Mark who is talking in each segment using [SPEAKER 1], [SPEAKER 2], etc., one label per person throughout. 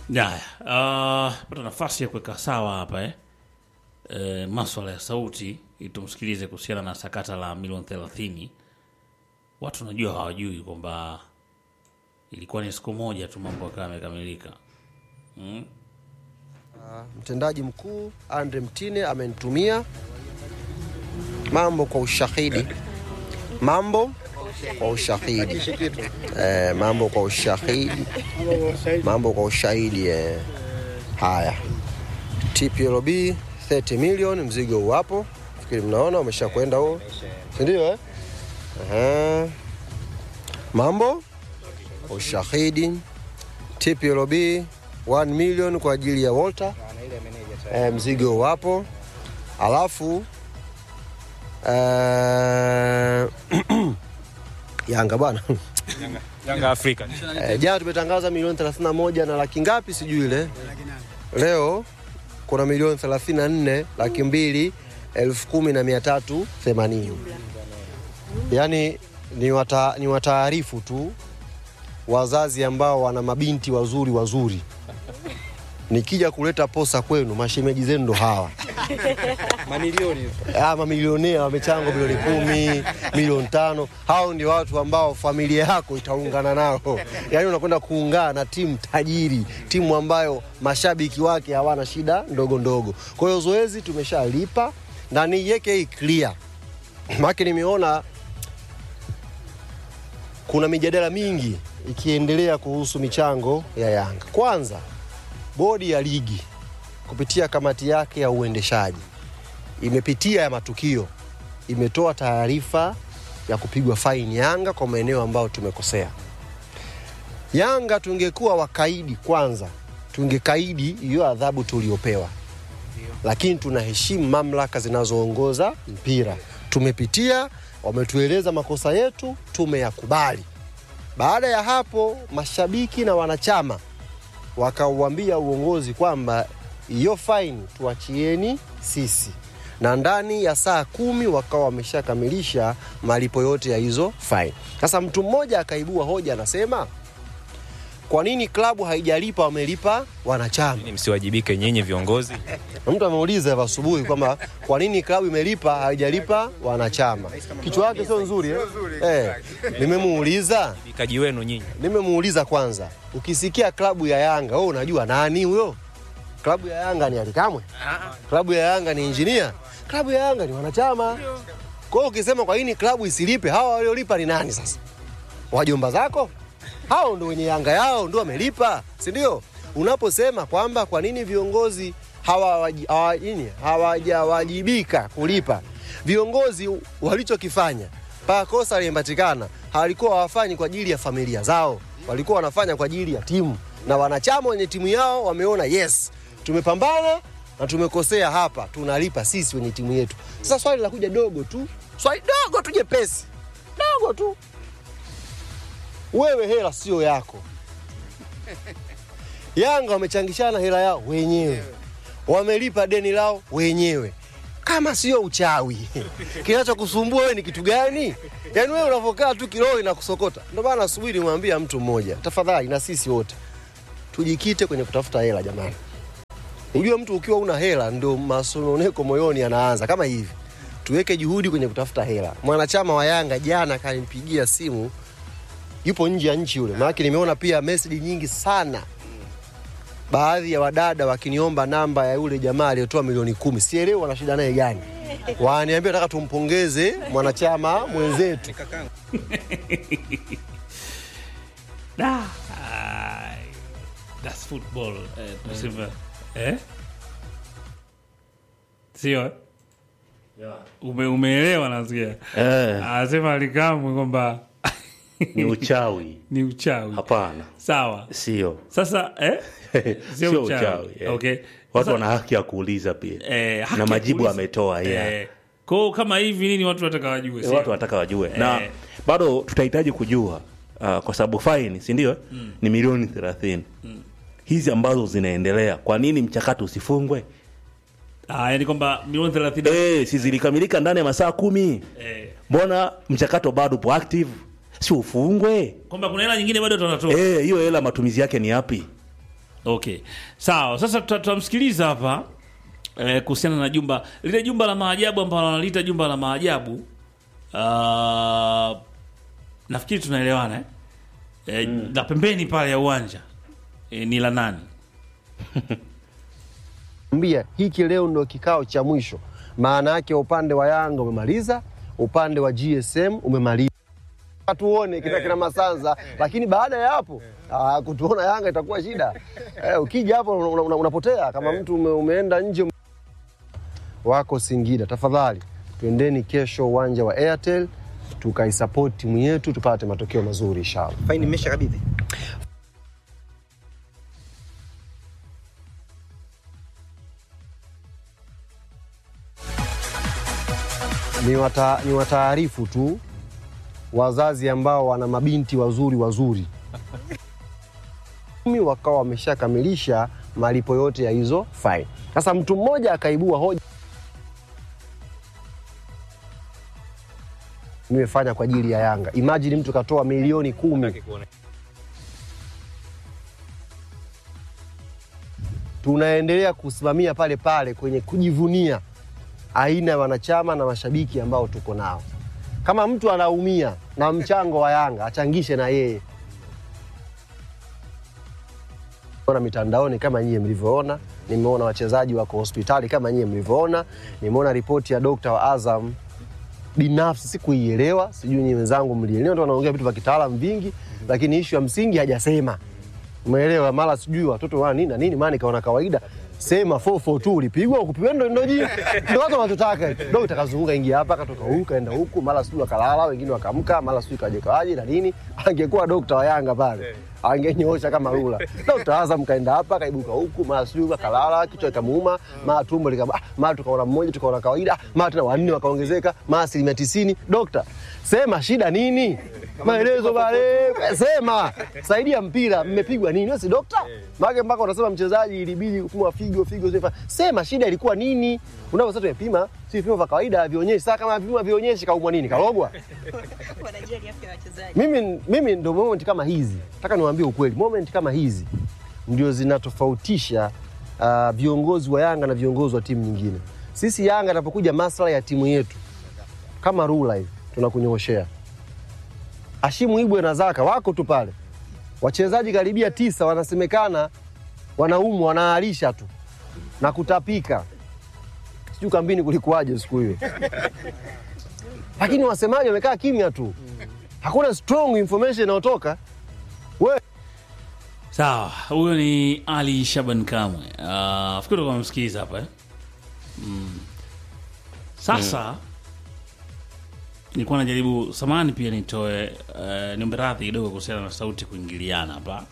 [SPEAKER 1] Haya, uh, pata nafasi ya kuweka sawa hapa eh. E, maswala ya sauti ili tumsikilize kuhusiana na sakata la milioni thelathini. Watu najua hawajui kwamba ilikuwa ni siku moja tu mambo yakawa yamekamilika. Mm.
[SPEAKER 2] Mtendaji mkuu Andre Mtine amenitumia mambo kwa ushahidi, mambo kwa ushahidi eh, mambo kwa ushahidi, mambo kwa ushahidi eh. Haya, TPLB 30 million, mzigo uwapo, fikiri mnaona umesha kwenda huo, si ndio eh? Aha. Mambo kwa ushahidi, TPLB 1 million kwa ajili ya Walter e, mzigo wapo, alafu eh, Yanga bwana
[SPEAKER 3] Yanga Afrika.
[SPEAKER 2] e, jana tumetangaza milioni 31 na laki ngapi sijui ile, leo kuna milioni 34 laki mbili elfu kumi na mia tatu themanini. Yaani ni wata, ni wataarifu tu wazazi ambao wana mabinti wazuri wazuri nikija kuleta posa kwenu, mashemeji zenu ndo hawa
[SPEAKER 3] Mamilioni.
[SPEAKER 2] Ah, mamilionea wamechangwa milioni kumi, milioni tano. Hao ndio watu ambao familia yako itaungana nao, yaani unakwenda kuungana na timu tajiri, timu ambayo mashabiki wake hawana shida ndogo ndogo. Kwa hiyo zoezi tumeshalipa na niiweke hii clear, maana nimeona kuna mijadala mingi ikiendelea kuhusu michango ya Yanga. Kwanza, bodi ya ligi kupitia kamati yake ya uendeshaji imepitia ya matukio, imetoa taarifa ya kupigwa faini Yanga kwa maeneo ambayo tumekosea. Yanga tungekuwa wakaidi kwanza, tungekaidi hiyo adhabu tuliopewa, lakini tunaheshimu mamlaka zinazoongoza mpira. Tumepitia, wametueleza makosa yetu, tumeyakubali. Baada ya hapo, mashabiki na wanachama wakauambia uongozi kwamba hiyo faini tuachieni sisi, na ndani ya saa kumi wakawa wameshakamilisha malipo yote ya hizo faini. Sasa mtu mmoja akaibua hoja, anasema kwa nini klabu haijalipa, wamelipa wanachama.
[SPEAKER 3] Ni msiwajibike nyinyi viongozi.
[SPEAKER 2] Na mtu ameuliza hapa asubuhi kwamba kwa nini klabu imelipa haijalipa wanachama. Kichwa yake sio nzuri eh? Eh, nimemuuliza
[SPEAKER 3] Bikaji wenu nyinyi.
[SPEAKER 2] nimemuuliza kwanza, ukisikia klabu ya Yanga wewe unajua nani huyo? Klabu ya Yanga ni Alikamwe? Klabu ya Yanga ni injinia? Klabu ya Yanga ni wanachama. Kwa hiyo ukisema kwa nini klabu isilipe, hawa waliolipa ni nani sasa? Wajomba zako? Hao ndo wenye Yanga yao ndo wamelipa, si ndio? Unaposema kwamba kwa nini viongozi hawawaji- hawa- nini, hawajawajibika kulipa, viongozi walichokifanya mpaka kosa limepatikana, hawalikuwa hawafanyi kwa ajili ya familia zao, walikuwa wanafanya kwa ajili ya timu, na wanachama wenye timu yao wameona yes, tumepambana na tumekosea hapa, tunalipa sisi wenye timu yetu. Sasa swali la kuja dogo tu, swali dogo tu jepesi, dogo tu, wewe hela sio yako. Yanga wamechangishana hela yao wenyewe, wamelipa deni lao wenyewe. Kama sio uchawi, kinachokusumbua wewe ni kitu gani? Yaani wewe unavokaa tu kiroho inakusokota. Ndio maana asubuhi nimwambia mtu mmoja, tafadhali, na sisi wote tujikite kwenye kutafuta hela jamani. Unajua mtu ukiwa una hela ndio masononeko moyoni yanaanza kama hivi. Tuweke juhudi kwenye kutafuta hela. Mwanachama wa Yanga jana kanimpigia simu yupo nje ya nchi yule, maanake nimeona pia meseji nyingi sana, baadhi ya wadada wakiniomba namba ya yule jamaa aliyotoa milioni kumi. Sielewi wana shida naye gani, waniambia nataka tumpongeze mwanachama mwenzetu.
[SPEAKER 1] Da. Ai, That's football. Eh, tunasema eh? Sio? eh? Ume, umeelewa nasikia.
[SPEAKER 4] Eh,
[SPEAKER 1] Anasema Alikamwe kwamba
[SPEAKER 4] ni uchawi.
[SPEAKER 1] ni uchawi.
[SPEAKER 4] Hapana,
[SPEAKER 1] Sawa.
[SPEAKER 4] sio
[SPEAKER 1] Sasa eh? Sio
[SPEAKER 4] sio
[SPEAKER 1] uchawi.
[SPEAKER 4] uchawi. eh.
[SPEAKER 1] Okay.
[SPEAKER 4] Watu
[SPEAKER 1] Sasa-
[SPEAKER 4] wana haki ya kuuliza pia
[SPEAKER 1] Eh, haki
[SPEAKER 4] na
[SPEAKER 1] ya
[SPEAKER 4] majibu
[SPEAKER 1] kuuliza.
[SPEAKER 4] ametoa yeah.
[SPEAKER 1] Eh, kwao kama hivi nini watu wataka wajue?
[SPEAKER 4] Eh,
[SPEAKER 1] sio?
[SPEAKER 4] watu wanataka wajue na
[SPEAKER 1] Eh.
[SPEAKER 4] bado tutahitaji kujua uh, kwa sababu faini si ndio ni milioni thelathini hizi ambazo zinaendelea kwa nini mchakato usifungwe
[SPEAKER 1] Ah, yani kwamba milioni 30
[SPEAKER 4] eh, si zilikamilika ndani ya masaa kumi
[SPEAKER 1] eh,
[SPEAKER 4] mbona mchakato bado upo active si ufungwe
[SPEAKER 1] kwamba kuna hela nyingine bado tunatoa
[SPEAKER 4] Eh, hiyo hela matumizi yake ni yapi
[SPEAKER 1] Okay, sawa. Sasa tuta- tutamsikiliza hapa eh, kuhusiana na jumba lile jumba la maajabu ambalo wanaliita jumba la maajabu. Uh, nafikiri tunaelewana eh? Eh, la pembeni pale ya uwanja eh, ni la nani?
[SPEAKER 2] mbia hiki leo ndo kikao cha mwisho. Maana yake upande wa Yanga umemaliza, upande wa GSM umemaliza. Tuone kina kina Masanza, lakini baada ya hapo ah, kutuona Yanga itakuwa shida. Eh, ukija hapo una- una- unapotea kama mtu ume, umeenda nje wako Singida. Tafadhali twendeni kesho uwanja wa Airtel tukaisupport timu yetu tupate matokeo mazuri inshallah.
[SPEAKER 5] faini imesha kabidhi
[SPEAKER 2] ni, wata, ni wataarifu tu wazazi ambao wana mabinti wazuri wazuri Kumi wakawa wameshakamilisha malipo yote ya hizo faini. Sasa mtu mmoja akaibua hoja, nimefanya kwa ajili ya Yanga. Imagine mtu katoa milioni kumi, tunaendelea kusimamia pale pale kwenye kujivunia aina ya wanachama na mashabiki ambao tuko nao. Kama mtu anaumia na mchango wa Yanga achangishe na yeye. Ona mitandaoni kama nyie mlivyoona, nimeona wachezaji wako hospitali kama nyie mlivyoona, nimeona ripoti ya dokta wa Azam binafsi sikuielewa, sijui nyinyi wenzangu mlielewa, ndio wanaongea vitu vya kitaalamu vingi, lakini ishu ya msingi hajasema. Umeelewa? Mara sijui watoto wana nini na nini, maana ikaona kawaida. Sema 442 ulipigwa ukupigwa, ndo ndo ji ndo watu wanachotaka. Dokta kazunguka, ingia hapa, katoka huku kaenda huku, mara sijui wakalala, wengine wakamka, mara sijui kaje kawaje na nini. Angekuwa dokta wa Yanga pale angenyoosha kama rula. Dokta Azam kaenda hapa, kaibuka huku, mara sijui wakalala, kichwa kikamuuma, mara tumbo likaba, ah, mara tukaona mmoja, tukaona kawaida, mara tena wanne wakaongezeka, mara asilimia tisini. Dokta, sema shida nini? Maelezo pale, sema saidia mpira, mmepigwa nini? Wewe si dokta? Maana mpaka unasema mchezaji ilibidi kupimwa figo figo, sifa. Sema shida ilikuwa nini? Unaposema tumepima, si vipimo vya kawaida vionyeshi. Sasa kama vipimo vionyeshi kaumwa nini? Kalogwa?
[SPEAKER 6] wanajali afya ya wachezaji.
[SPEAKER 2] mimi, mimi ndo moment kama hizi, nataka niwaambie ukweli, moment kama hizi ndio zinatofautisha uh, viongozi wa Yanga na viongozi wa timu nyingine. Sisi Yanga inapokuja maslahi ya timu yetu kama rula hivi tunakunyooshea. Ashimu Ibwe na Zaka wako tu pale, wachezaji karibia tisa wanasemekana wanaumwa, wanaalisha tu na kutapika, sijui kambini kulikuwaje siku hiyo, lakini wasemaji wamekaa kimya tu, hakuna strong information inayotoka. We
[SPEAKER 1] Sawa, huyo ni Ali Shaban Kamwe. Uh, fikiri kwa msikiza hapa eh? mm. Sasa nilikuwa najaribu samani pia nitoe uh, niombe radhi kidogo kuhusiana na sauti kuingiliana hapa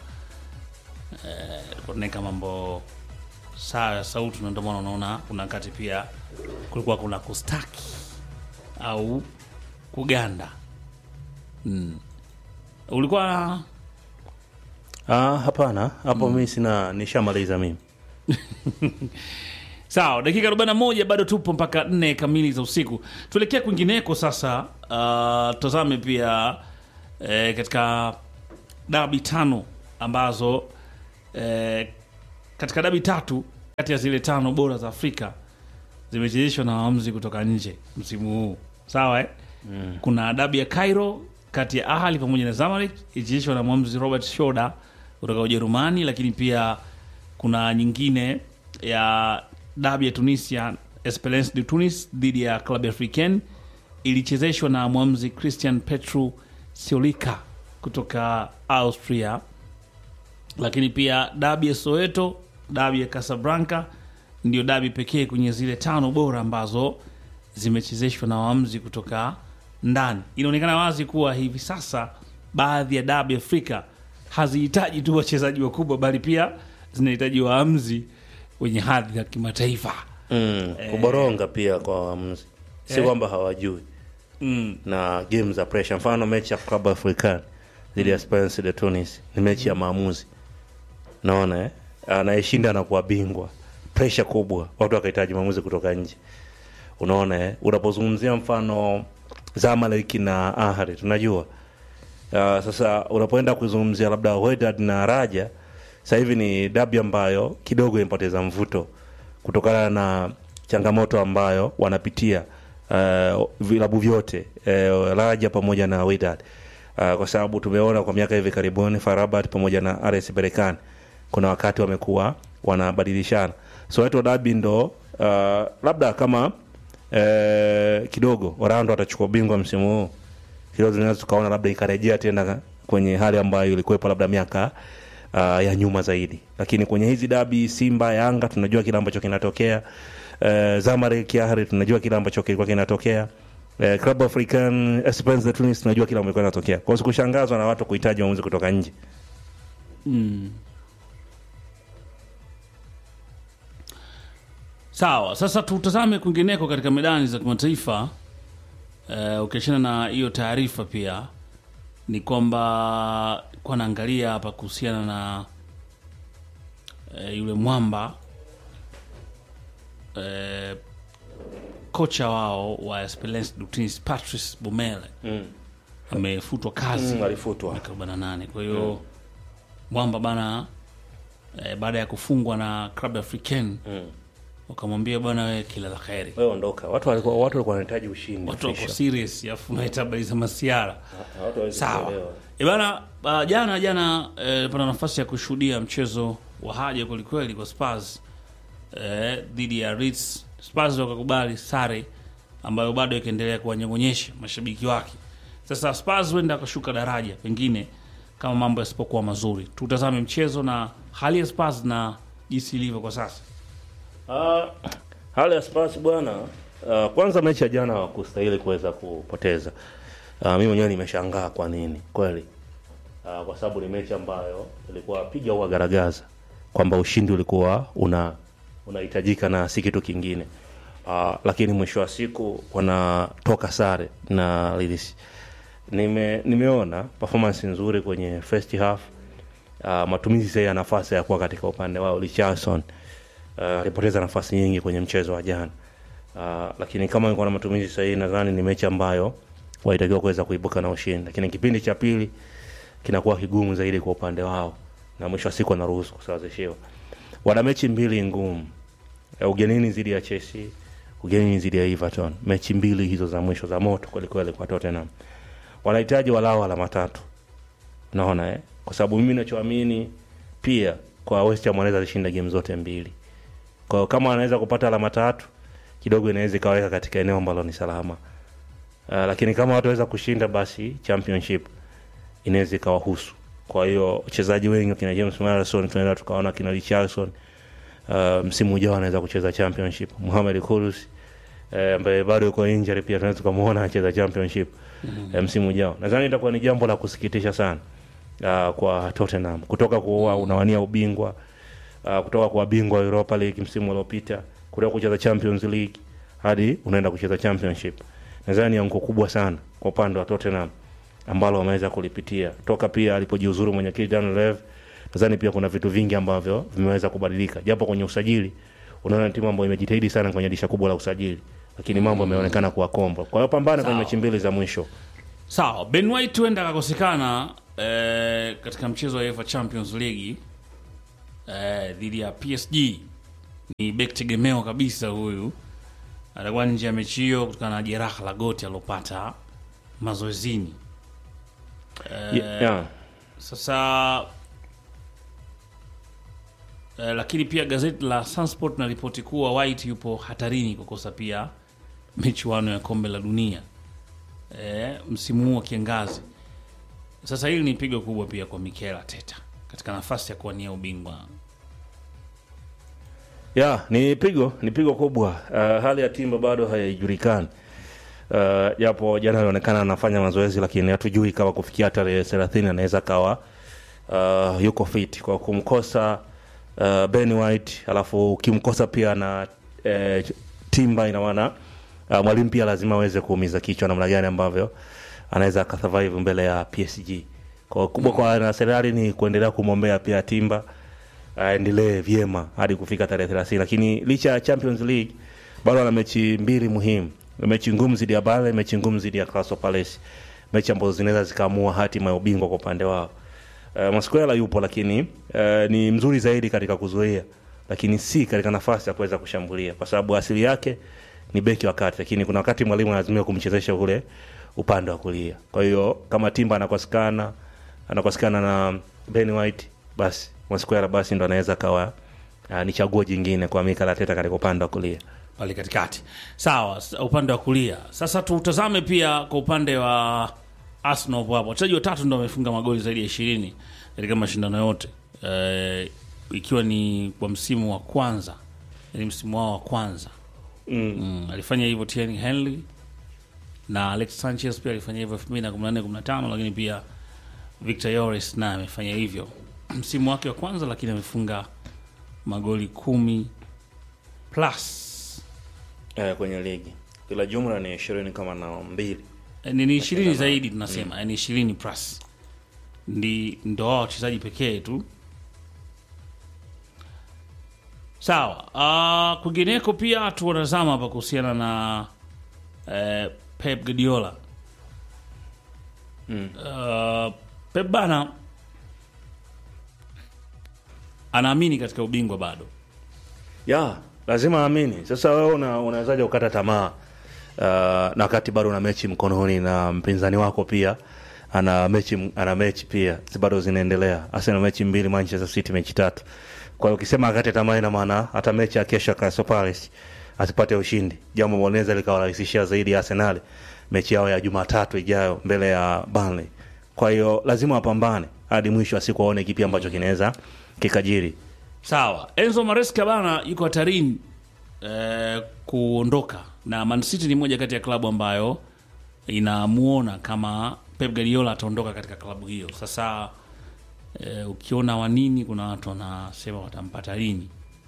[SPEAKER 1] uh, tulikuwa tunaweka mambo sawa ya sauti, na ndio maana unaona kuna wakati pia kulikuwa kuna kustaki au kuganda mm. ulikuwa
[SPEAKER 4] Ah, hapana hapo mimi sina nishamaliza mimi
[SPEAKER 1] Sawa, dakika 41 bado tupo mpaka nne kamili za usiku. Tuelekea kwingineko sasa. Uh, tutazame pia eh, katika dabi tano ambazo eh, katika dabi tatu kati ya zile tano bora za Afrika zimechezeshwa na waamuzi kutoka nje msimu huu. Sawa eh? mm. Kuna dabi ya Cairo kati ya Ahli pamoja na Zamalek ilichezeshwa na mwamuzi Robert Schoder kutoka Ujerumani, lakini pia kuna nyingine ya dabi ya Tunisia Esperance de Tunis dhidi ya Club Africain ilichezeshwa na mwamuzi Christian Petru Siolika kutoka Austria, lakini pia dabi ya Soweto, dabi ya Casablanca ndio dabi pekee kwenye zile tano bora ambazo zimechezeshwa na waamuzi kutoka ndani. Inaonekana wazi kuwa hivi sasa baadhi ya dabi Afrika hazihitaji tu wachezaji wakubwa, bali pia zinahitaji waamuzi wenye hadhi ya kimataifa.
[SPEAKER 4] mm, kuboronga pia kwa waamuzi si
[SPEAKER 1] Eh.
[SPEAKER 4] kwamba hawajui
[SPEAKER 1] Mm.
[SPEAKER 4] na game za pressure mfano mechi ya Club African dhidi ya Esperance de Tunis ni mechi ya maamuzi naona eh? anayeshinda anakuwa bingwa pressure kubwa watu wakahitaji maamuzi kutoka nje unaona eh? unapozungumzia mfano Zamalek na Ahly tunajua uh, sasa unapoenda kuzungumzia labda Wydad na Raja sasa hivi ni dabi ambayo kidogo imepoteza mvuto kutokana na changamoto ambayo wanapitia uh, vilabu vyote uh, Raja pamoja na Wydad uh, kwa sababu tumeona kwa miaka hivi karibuni Farabat pamoja na RS Berkane kuna wakati wamekuwa wanabadilishana so wetu dabi ndo uh, labda kama uh, kidogo Orlando atachukua ubingwa msimu huu kidogo tunaweza tukaona labda ikarejea tena kwenye hali ambayo ilikuwepo labda miaka uh, ya nyuma zaidi lakini kwenye hizi dabi simba yanga tunajua kile ambacho kinatokea uh, zamalek yahri tunajua kile ambacho kilikuwa kinatokea uh, club african Esperance de tunis tunajua kile ambacho kinatokea kwa hiyo sikushangazwa na watu kuhitaji maamuzi kutoka nje
[SPEAKER 1] Sawa, sasa tutazame kwingineko katika medani za kimataifa. Uh, ukiachana na hiyo taarifa pia ni kwamba kwa naangalia hapa kuhusiana na uh, yule mwamba uh, kocha wao wa Esperance de Tunis Patrice Bumele
[SPEAKER 4] mm.
[SPEAKER 1] amefutwa kazi
[SPEAKER 4] Mm, alifutwa.
[SPEAKER 1] miaka 48 kwa hiyo mwamba bana eh, baada ya kufungwa na Club Africain
[SPEAKER 4] Mm.
[SPEAKER 1] wakamwambia bwana wewe kila la kheri
[SPEAKER 4] wewe ondoka watu walikuwa watu walikuwa wanahitaji ushindi
[SPEAKER 1] watu wako
[SPEAKER 4] Fisher.
[SPEAKER 1] serious afu unaita habari za masiara
[SPEAKER 4] watu hawezi
[SPEAKER 1] sawa
[SPEAKER 4] kuelewa.
[SPEAKER 1] e bana uh, jana jana eh, pana nafasi ya kushuhudia mchezo wa haja kwelikweli kwa Spurs eh, dhidi ya Leeds Spurs wakakubali sare ambayo bado ikaendelea kuwanyong'onyesha mashabiki wake sasa Spurs huenda akashuka daraja pengine kama mambo yasipokuwa mazuri tutazame mchezo na hali ya Spurs na jinsi ilivyo kwa sasa
[SPEAKER 4] Ah, hali ya Spurs bwana, ah, kwanza mechi ya jana wakustahili kuweza kupoteza. Uh, mimi mwenyewe nimeshangaa kwa nini kweli, uh, kwa sababu ni mechi ambayo ilikuwa piga au garagaza kwamba ushindi ulikuwa una unahitajika na si kitu kingine. Uh, lakini mwisho wa siku wanatoka sare na Leeds. Nime, nimeona performance nzuri kwenye first half. Uh, matumizi sahihi ya nafasi ya kuwa katika upande wao Richarlison uh, alipoteza nafasi nyingi kwenye mchezo wa jana uh, lakini kama ilikuwa na matumizi sahihi nadhani ni mechi ambayo walitakiwa kuweza kuibuka na ushindi lakini kipindi cha pili kinakuwa kigumu zaidi kwa upande wao na mwisho wa siku wanaruhusu kusawazishiwa wana mechi mbili ngumu Eh, ugenini dhidi ya Chelsea ugenini dhidi ya Everton mechi mbili hizo za mwisho za moto kwelikweli kwa Tottenham wanahitaji walao alama tatu naona eh? kwa sababu mimi nachoamini pia kwa West Ham wanaweza zishinda game zote mbili kwa hiyo kama wanaweza kupata alama tatu kidogo inaweza ikaweka katika eneo ambalo ni salama uh, lakini kama wataweza kushinda basi championship inaweza ikawahusu kwa hiyo wachezaji wengi kina James Maddison tunaweza tukaona kina Richarlison uh, msimu ujao anaweza kucheza championship Mohamed Kudus eh, ambaye bado yuko injury pia tunaweza tukamwona anacheza championship mm-hmm. msimu ujao nadhani itakuwa ni jambo la kusikitisha sana uh, kwa Tottenham kutoka kuwa unawania ubingwa uh, kutoka kwa bingwa wa Europa League msimu uliopita kutoka kucheza Champions League hadi unaenda kucheza championship nadhani ni anguko kubwa sana kwa upande wa Tottenham ambalo wameweza kulipitia toka pia alipojiuzuru mwenyekiti Dan Lev nadhani pia kuna vitu vingi ambavyo vimeweza kubadilika japo kwenye usajili unaona ni timu ambayo imejitahidi sana kwenye disha kubwa la usajili lakini mambo yameonekana kuwa kombo kwa hiyo pambana kwenye
[SPEAKER 1] Sawa.
[SPEAKER 4] mechi mbili za mwisho
[SPEAKER 1] sawa ben white huenda akakosekana eh, katika mchezo wa UEFA champions league eh, dhidi ya psg ni bek tegemeo kabisa huyu atakuwa nje ya mechi hiyo kutokana na jeraha la goti alilopata mazoezini eh,
[SPEAKER 4] Ye- yeah.
[SPEAKER 1] sasa eh, lakini pia gazeti la Sunsport linaripoti kuwa White yupo hatarini kukosa pia michuano ya kombe la dunia eh, msimu huu wa kiangazi. Sasa hili ni pigo kubwa pia kwa Mikel Arteta katika nafasi ya kuwania ubingwa.
[SPEAKER 4] ya ni pigo ni pigo kubwa uh, hali ya timba bado haijulikani Uh, japo jana alionekana anafanya mazoezi lakini hatujui kama kufikia tarehe thelathini anaweza kawa uh, yuko fit kwa kumkosa uh, Ben White alafu ukimkosa pia na uh, timba ina maana uh, mwalimu pia lazima aweze kuumiza kichwa namna gani ambavyo anaweza akasurvive mbele ya PSG kwa kubwa kwa Arsenal ni kuendelea kumwombea pia timba aendelee vyema hadi kufika tarehe thelathini lakini licha ya champions league bado ana mechi mbili muhimu mechi ngumu zidi ya bale mechi ngumu zidi ya Crystal Palace mechi ambazo zinaweza zikaamua hatima ya ubingwa kwa upande wao uh, Mosquera yupo lakini uh, ni mzuri zaidi katika kuzuia lakini si katika nafasi ya kuweza kushambulia kwa sababu asili yake ni beki wa kati lakini kuna wakati mwalimu analazimika kumchezesha ule upande wa kulia kwa hiyo kama timba anakosekana anakosekana na Ben White basi Mosquera basi ndo anaweza kawa uh, ni chaguo jingine kwa Mikel Arteta katika upande wa kulia
[SPEAKER 1] pale katikati sawa s- upande wa kulia sasa tutazame pia kwa upande wa arsenal hapo hapo wachezaji watatu ndo wamefunga magoli zaidi ya ishirini katika mashindano yote e, ikiwa ni kwa msimu wa kwanza yani msimu wao wa kwanza
[SPEAKER 4] mm.
[SPEAKER 1] mm, alifanya hivyo Thierry Henry na Alex Sanchez pia alifanya hivyo 2014 15 lakini pia Victor Yoris naye amefanya hivyo msimu wake wa kwanza lakini amefunga magoli kumi plus
[SPEAKER 4] eh, kwenye ligi ila jumla ni ishirini kama na mbili
[SPEAKER 1] Eh, ni ni ishirini zaidi tunasema yani ishirini plus ndi ndo wao wachezaji pekee tu sawa uh, kwingineko pia tuwanazama hapa kuhusiana na eh, pep guardiola
[SPEAKER 4] Mm.
[SPEAKER 1] uh, pep bana anaamini katika ubingwa bado
[SPEAKER 4] ya lazima amini sasa wewe una, unawezaje ukata tamaa uh, na wakati bado una mechi mkononi na mpinzani wako pia ana mechi ana mechi pia zi- bado zinaendelea Arsenal mechi mbili Manchester City mechi tatu kwa hiyo ukisema akate tamaa ina maana hata mechi ya kesho ya Crystal Palace asipate ushindi jambo ambalo linaweza likawarahisishia zaidi Arsenal mechi yao ya Jumatatu ijayo mbele ya Burnley kwa hiyo lazima wapambane hadi mwisho wa siku waone kipi ambacho kinaweza kikajiri
[SPEAKER 1] sawa enzo maresca bana yuko hatarini eh, kuondoka na man city ni moja kati ya klabu ambayo inamuona kama pep guardiola ataondoka katika klabu hiyo sasa eh, ukiona wanini kuna watu wanasema watampata lini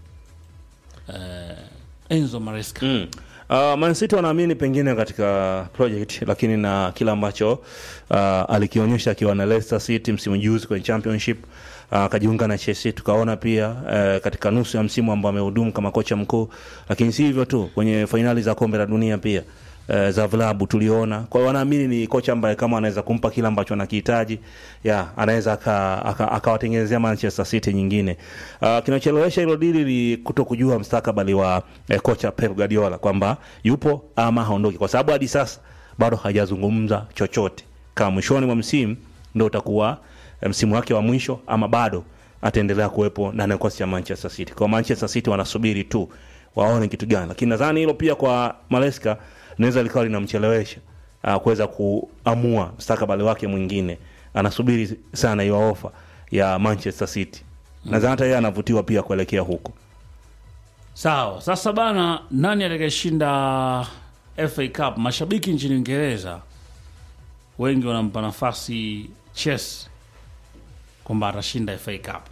[SPEAKER 1] eh, enzo maresca
[SPEAKER 4] Mm. Uh, Man City wanaamini pengine katika project lakini na kile ambacho uh, alikionyesha akiwa na Leicester City msimu juzi kwenye championship uh, akajiunga na Chelsea tukaona pia uh, katika nusu ya msimu ambao amehudumu kama kocha mkuu lakini si hivyo tu kwenye fainali za kombe la dunia pia uh, za vilabu tuliona kwa hiyo wanaamini ni kocha ambaye kama anaweza kumpa kile ambacho anakihitaji ya anaweza aka- aka- akawatengenezea Manchester City nyingine uh, kinachelewesha hilo dili ni kuto kujua mstakabali wa eh, kocha Pep Guardiola kwamba yupo ama haondoki kwa sababu hadi sasa bado hajazungumza chochote kama mwishoni mwa msimu ndo utakuwa eh, msimu wake wa mwisho ama bado ataendelea kuwepo ndani ya kikosi cha Manchester City. Kwa Manchester City wanasubiri tu waone kitu gani, lakini nadhani hilo pia kwa Maresca linaweza likawa linamchelewesha uh, kuweza kuamua mustakabali wake mwingine. Anasubiri sana hiyo ofa ya Manchester City. Nadhani hata yeye anavutiwa pia kuelekea huko.
[SPEAKER 1] sawa sasa bana nani atakayeshinda fa cup mashabiki nchini uingereza wengi wanampa nafasi chess kwamba atashinda fa cup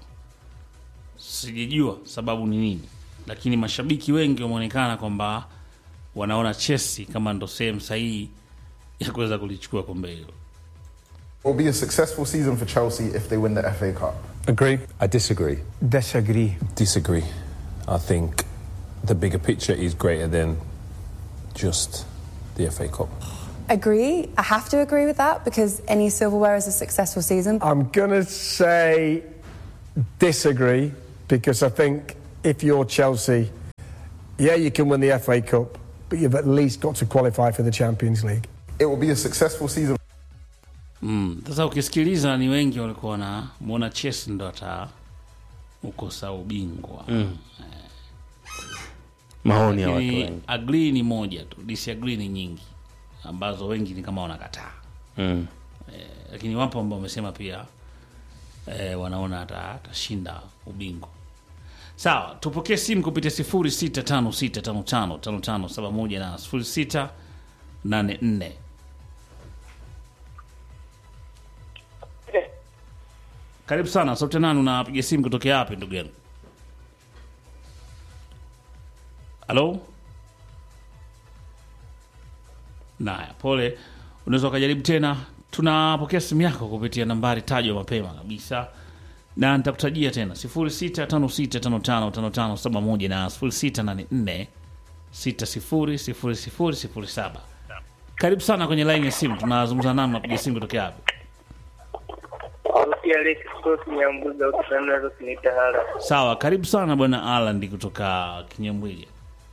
[SPEAKER 1] sijajua sababu ni nini lakini mashabiki wengi wameonekana kwamba wanaona chesi kama ndo sehemu sahihi ya kuweza kulichukua kombe hilo
[SPEAKER 5] It will be a successful season for Chelsea if they win the FA Cup.
[SPEAKER 7] Agree.
[SPEAKER 8] I disagree.
[SPEAKER 9] Disagree.
[SPEAKER 8] Disagree. I think the bigger picture is greater than just the FA Cup.
[SPEAKER 10] Agree. I have to agree with that because any silverware is a successful season.
[SPEAKER 9] I'm going to say disagree because I think if you're Chelsea, yeah, you can win the FA Cup, but you've at least got to qualify for the Champions League.
[SPEAKER 5] It will be a successful season
[SPEAKER 1] Mm, sasa ukisikiliza ni wengi walikuwa wanamwona Chelsea ndo ata ukosa ubingwa
[SPEAKER 4] Mm. Maoni ya watu
[SPEAKER 1] Lakini
[SPEAKER 4] wengi.
[SPEAKER 1] agree ni moja tu, disagree ni nyingi ambazo wengi ni kama wanakataa
[SPEAKER 4] Mm.
[SPEAKER 1] eh, lakini wapo ambao wamesema pia eh, wanaona ata- atashinda ubingwa. Sawa, tupokee simu kupitia sifuri sita tano sita tano tano tano tano saba moja na sifuri sita nane nne. Karibu sana, sauti ya nani? Unapiga simu kutokea wapi ndugu yangu? Halo? Naya, pole. Unaweza ukajaribu tena. Tunapokea simu yako kupitia nambari tajwa mapema kabisa, na nitakutajia tena 0656555571 na 0684600007. Karibu sana kwenye laini ya simu. Tunazungumza nani? Unapiga simu kutokea wapi?
[SPEAKER 7] Sauti ya Alex Scott Nyambuga ukipenda kuniita hala.
[SPEAKER 1] Sawa, karibu sana bwana Alan kutoka Kinyamwili.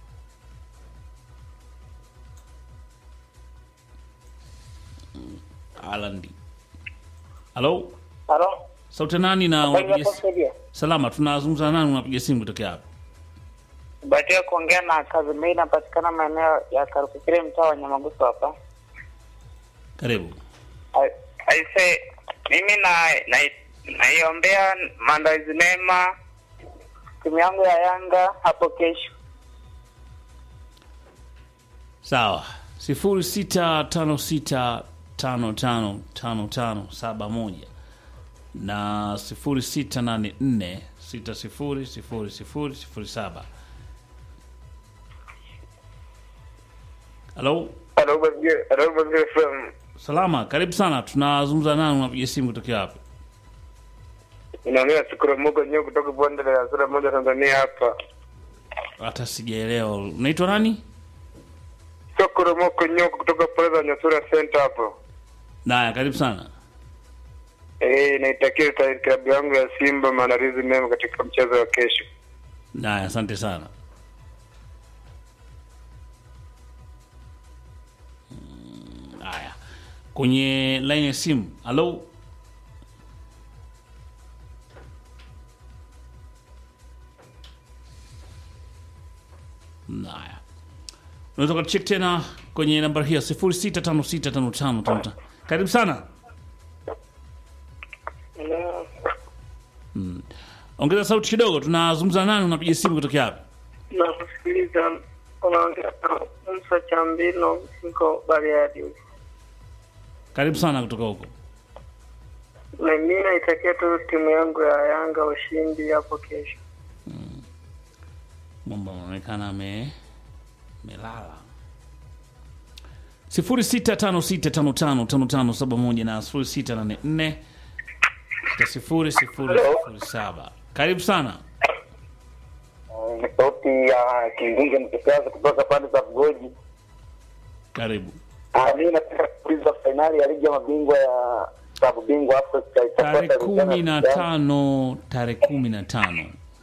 [SPEAKER 1] Mm, Alan. Halo?
[SPEAKER 7] Halo?
[SPEAKER 1] Sauti ya nani na
[SPEAKER 7] Habari
[SPEAKER 1] unapiga
[SPEAKER 7] yako
[SPEAKER 1] si-
[SPEAKER 7] Sadia?
[SPEAKER 1] Salama, tunazungumza na nani unapiga simu kutokea hapa?
[SPEAKER 7] Bahatika kuongea na kazi mbili inapatikana maeneo ya Karukukire mtaa wa Nyamagusu hapa.
[SPEAKER 1] Karibu.
[SPEAKER 7] I- Aise, mimi na na naiombea maandalizi mema timu yangu ya Yanga hapo kesho.
[SPEAKER 1] Sawa. sifuri sita tano sita tano tano tano tano saba moja na sifuri sita nane nne sita sifuri sifuri sifuri sifuri saba. Halo,
[SPEAKER 7] Halo Bazige, halo Bazige FM.
[SPEAKER 1] salama, karibu sana. Tunazungumza nani, unapiga simu kutokea hapa?
[SPEAKER 7] Inaongea Shukuru Mungu nyo kutoka bonde la Sura moja Tanzania hapa.
[SPEAKER 1] Hata sijaelewa. Unaitwa nani?
[SPEAKER 7] Shukuru Mungu nyo kutoka pale za Nyasura Center hapo.
[SPEAKER 1] Naya, karibu sana.
[SPEAKER 7] Eh, naitakia ta- klabu yangu ya Simba maandalizi mema katika mchezo wa kesho.
[SPEAKER 1] Naya, asante sana. Mm, Haya, kwenye line ya simu. Halo, Haya, unaweza ukachek tena kwenye namba hiyo sifuri sita tano sita tano tano tano tano. Karibu sana. Mm. Ongeza sauti kidogo, tunazungumza nani, unapiga simu kutokea hapa?
[SPEAKER 7] Na kusikiliza unaongea na Musa Chambino niko Bariadi.
[SPEAKER 1] Karibu sana kutoka huko.
[SPEAKER 7] Na mimi naitakia tu timu yangu ya Yanga ushindi hapo kesho.
[SPEAKER 1] Mwamba anaonekana ame melala. sifuri sita tano sita tano tano tano tano saba moja na sifuri sita nane nne sita sifuri sifuri sifuri saba. Karibu sana.
[SPEAKER 7] Ni sauti ya Kingunge Mkikazi kutoka pande za Bugoji.
[SPEAKER 1] Karibu.
[SPEAKER 7] Ah, mimi nataka kuuliza fainali ya ligi ya mabingwa ya klabu bingwa Afrika
[SPEAKER 1] Tarehe
[SPEAKER 7] itakuwa
[SPEAKER 1] kumi na tano tarehe kumi na tano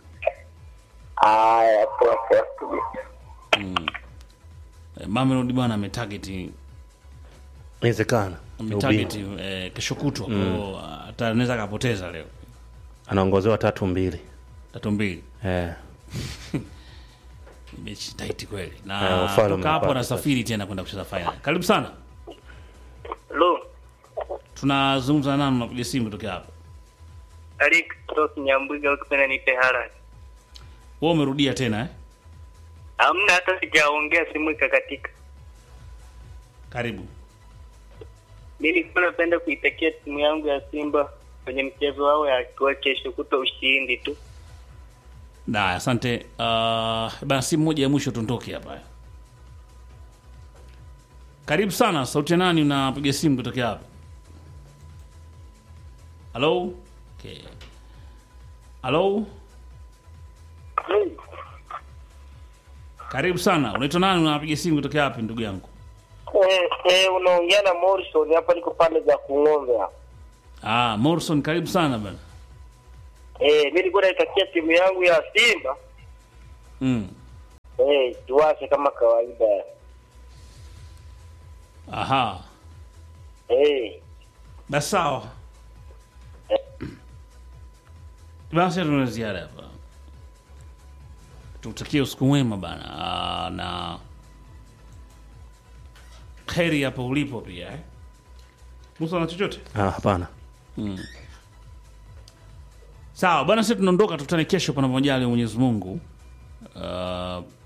[SPEAKER 7] Haya, poa poa.
[SPEAKER 1] mm. Eh, Mamelodi bwana ametarget
[SPEAKER 4] inawezekana ni
[SPEAKER 1] ametarget
[SPEAKER 4] ubingwa.
[SPEAKER 1] eh, kesho kutwa kwa hiyo hata anaweza akapoteza leo
[SPEAKER 4] anaongozewa tatu mbili
[SPEAKER 1] tatu mbili
[SPEAKER 4] eh.
[SPEAKER 1] mechi tight kweli
[SPEAKER 4] Eh,
[SPEAKER 1] na
[SPEAKER 4] ufalme
[SPEAKER 1] toka hapo
[SPEAKER 4] umepata
[SPEAKER 1] anasafiri tena kwenda kucheza final karibu sana
[SPEAKER 7] Hello,
[SPEAKER 1] tunazungumza nani unapiga simu kutokea hapa
[SPEAKER 7] Alex Tos Nyambuga ukipenda nipe haraka.
[SPEAKER 1] wewe umerudia tena eh?
[SPEAKER 7] Hamna hata sijaongea simu ikakatika.
[SPEAKER 1] karibu
[SPEAKER 7] Mimi nilikuwa napenda kuitakia timu yangu ya Simba kwenye mchezo wao ya kwa kesho kuto ushindi tu.
[SPEAKER 1] na asante uh, bana simu moja ya mwisho tuntoke hapa karibu sana sauti ya nani unapiga simu kutokea hapa halo okay. halo karibu sana unaitwa nani unapiga simu kutokea wapi ndugu yangu
[SPEAKER 7] Eh, eh, unaongea na Morrison hapa niko pande za Kung'ombe hapa.
[SPEAKER 1] ah, morrison karibu sana bana
[SPEAKER 7] Eh, mimi nilikuwa naitakia timu yangu ya Simba
[SPEAKER 1] mm.
[SPEAKER 7] eh, tuwase kama kawaida.
[SPEAKER 1] aha
[SPEAKER 7] Eh,
[SPEAKER 1] basi sawa basi tuna ziada hapa tutakie usiku mwema bana Ah, na heri hapo ulipo pia eh? musa na chochote
[SPEAKER 4] ah, hapana
[SPEAKER 1] mm. sawa bana sisi tunaondoka tukutane kesho panapo majali ya mwenyezi mungu uh,